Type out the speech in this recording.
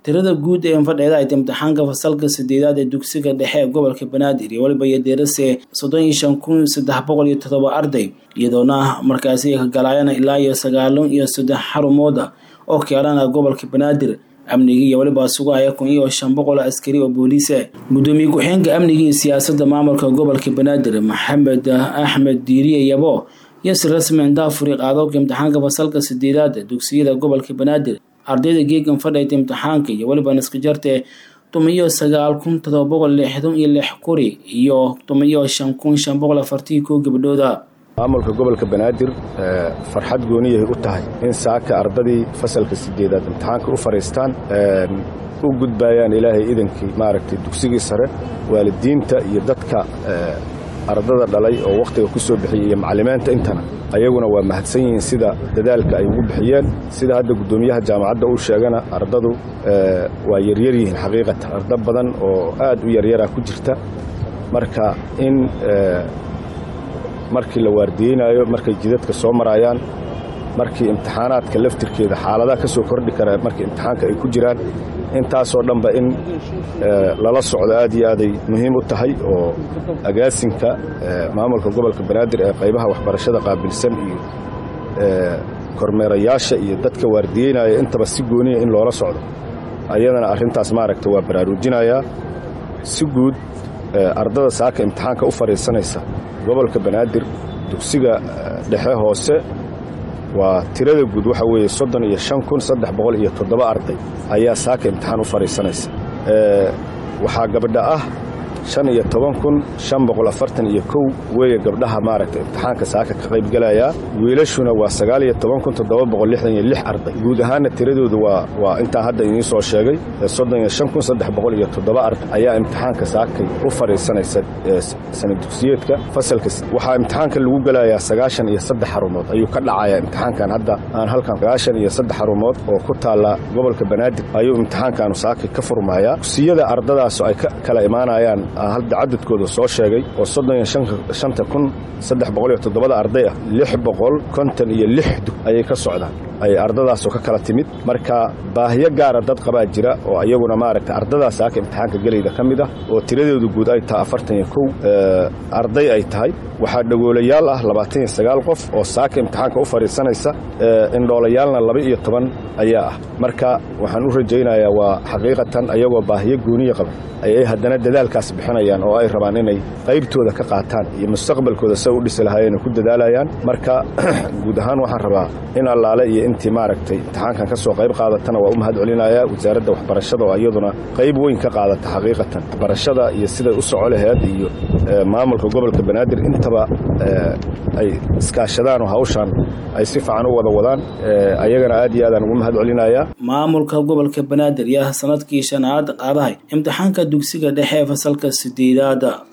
tirada guud ee fadheeda ay imtixaanka fasalka sideedaad ee dugsiga dhexe ee gobolka banaadir iyo weliba iyo deerase soddon iyo shan kun saddex boqol iyo toddoba arday iyadoona markaasi ka galaayana ilaa iyo sagaalun iyo saddex xarumooda oo keelana gobolka banaadir amnigii iyo weliba sugaya kun iyo shan boqol askari oo booliise gudoomiye ku-xigeenka amniga iyo siyaasadda maamulka gobolka banaadir maxamed axmed diiriye yabo iyo si rasmi daafuri qaadowka imtixaanka fasalka sideedaad dugsiyada gobolka banaadir ardayda geegan fadhayta imtixaanka iyo weliba naskajarte tumiyo sagaal kun todoba boqol lixdan iyo lix kuri iyo tumiyo shan kun shan boqol afartii kow gabdhooda maamulka gobolka banaadir farxad gooniyahay u tahay in saaka ardadii fasalka sideedaad imtixaanka u fadhiistaan u gudbayaan ilaahay idankii maaragtay dugsigii sare waalidiinta iyo dadka ardada dhalay oo wakhtiga ku soo bixiyey iyo macalimiinta intana ayaguna waa mahadsan yihiin sida dadaalka ay ugu bixiyeen sida hadda guddoomiyaha jaamacadda uu sheegana ardadu waa yaryar yihiin xaqiiqatan ardo badan oo aad u yaryara ku jirta marka in markii la waardiyeynaayo markay jidadka soo maraayaan markii imtixaanaadka laftirkeeda xaaladaha ka soo kordhi kara markii imtixaanka ay ku jiraan intaasoo dhanba in lala socdo aad iyo aaday muhiim u tahay oo agaasinka maamulka gobolka banaadir ee qaybaha waxbarashada qaabilsan iyo kormeerayaasha iyo dadka waardiyeynaya intaba si gooniya in loola socdo ayadana arrintaas maaragta waa baraarujinayaa si guud ardada saaka imtixaanka u fadhiisanaysa gobolka banaadir dugsiga dhexe hoose waa tirada guud waxa weeye soddon iyo shan kun saddex boqol iyo toddoba arday ayaa saaka imtixaan u fadhiisanaysa waxaa gabdha ah shan iyo toban kun shan boqol afartan iyo kow weeye gabdhaha maaragta imtixaanka saaka ka qaybgelayaa wiilashuna waa sagaal iyo toban kun toddoba boqol lixdan iyo lix arday guud ahaanna tiradoodu waa waa intaan hadda idiin soo sheegay soddon iyo shan kun saddex boqol iyo toddoba arday ayaa imtixaanka saakay u fadhiisanaysa sana dugsiyeedka fasalka waxaa imtixaanka lagu gelayaa sagaashan iyo saddex xarumood ayuu ka dhacayaa imtixaankan hadda aan halkan sagaashan iyo saddex xarumood oo ku taalla gobolka banaadir ayuu imtixaankaanu saakay ka furmayaa dugsiyada ardadaas ay ka kala imaanayaan hadda cadadkooda soo sheegay oo soddon iyo shanta kun saddex boqol iyo toddobada arday ah lix boqol konton iyo lix dug ayay ka socdaan ay ardadaasoo ka kala timid marka baahiyo gaara dad qabaa jira oo iyaguna maaragta ardadaas saaka imtixaanka gelayda ka mid ah oo tiradeedu guud ay tahay afartan iyo kow arday ay tahay waxaa dhagoolayaal ah labaatan iyo sagaal qof oo saaka imtixaanka u fadhiisanaysa indhoolayaalna laba iyo toban ayaa ah marka waxaan u rajaynayaa waa xaqiiqatan ayagoo baahiyo gooniya qaba ayay haddana dadaalkaas bixinayaan oo ay rabaan inay qaybtooda ka qaataan iyo mustaqbalkooda say u dhisi lahaayeenay ku dadaalayaan marka guud ahaan waxaan rabaa in allaale iyo intii maaragtay imtixaankan ka soo qayb qaadatana waa u mahad celinayaa wasaaradda waxbarashada oo iyaduna qayb weyn ka qaadata xaqiiqatan waxbarashada iyo siday u soco laheed iyo maamulka gobolka banaadir intaba ay iskaashadaan oo hawshaan ay si fiican u wada wadaan ayagana aad iyo aadaan ugu mahad celinayaa maamulka gobolka banaadir yaa sanadkii shanaad qaadahay imtixaanka dugsiga dhexe ee fasalka sideedaada